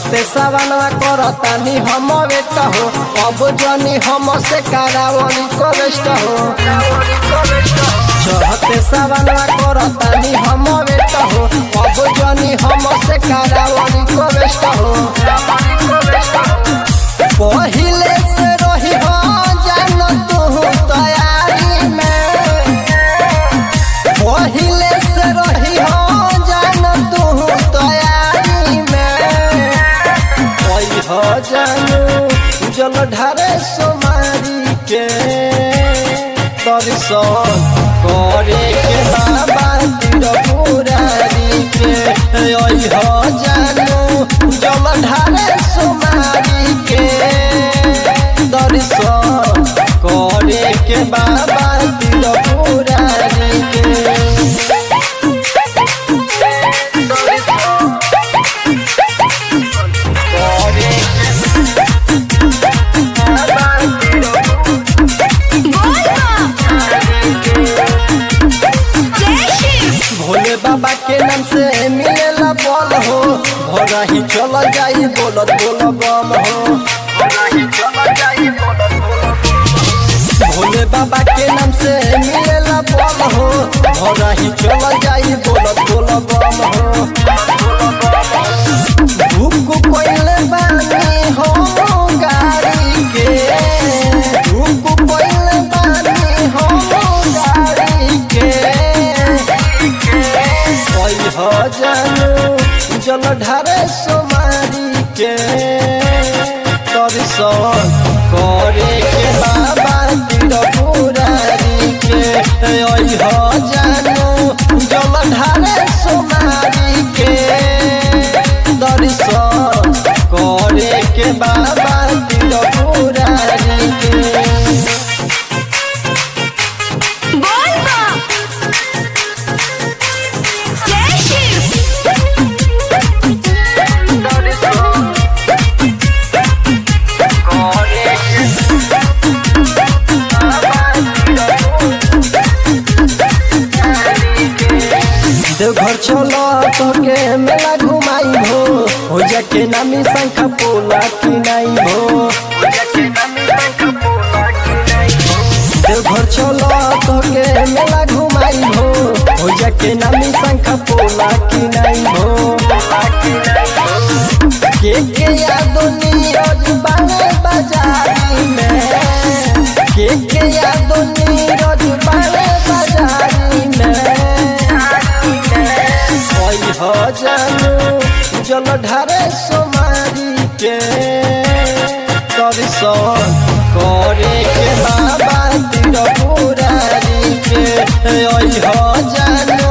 चढ़ते सवनवा करतानी हम वेट हो अब जनी हम से कारावली कवेस्ट हो चढ़ते सवनवा करतानी हम वेट हो अब जनी हम से कारावली कवेस्ट हो पहिले से रही हो जान तू तैयारी में पहिले से रही हो जान तू तैयारी में कोई हो जानू जल ढारे सोमारी के दर्शन करे के बाबा तीर पुरारी के ओई हो जानू जल ढारे सोमारी के दर्शन करे के बाबा तीर पुरारी के भोले बाबा के नाम से मिलेला बल हो भोरा ही चल जाई बोलत बोल बम हो भोले बाबा के नाम से मिलेला बल हो भोरा ही चल जाई बोलत बोल बम हो भूख कोइले बानी हो गाड़ी के भूख कोइले बानी हो गाड़ी के कोई हो जानू जल ढारे सोमारी के दर्शन करे के बाबा तीर पुरारी के ओई हो जानू जल ढारे सोमारी के दर्शन करे के बाबा तीर पुरारी के बोल बा जय शिव देवघर चलो तोके मेला घुमाई हो हो जाके नामी शंख पोला किनाई हो देवघर चलो तोके मेला घुमाई हो हो जाके नामी शंख पोला किनाई हो के के यादो नीरज बाने बाजारी में के के यादो नीरज बाने बाजारी में कोई हो जानू जल ढारे सोमारी के दर्शन करे के बाबा तीर पुरारी के ओई हो जानू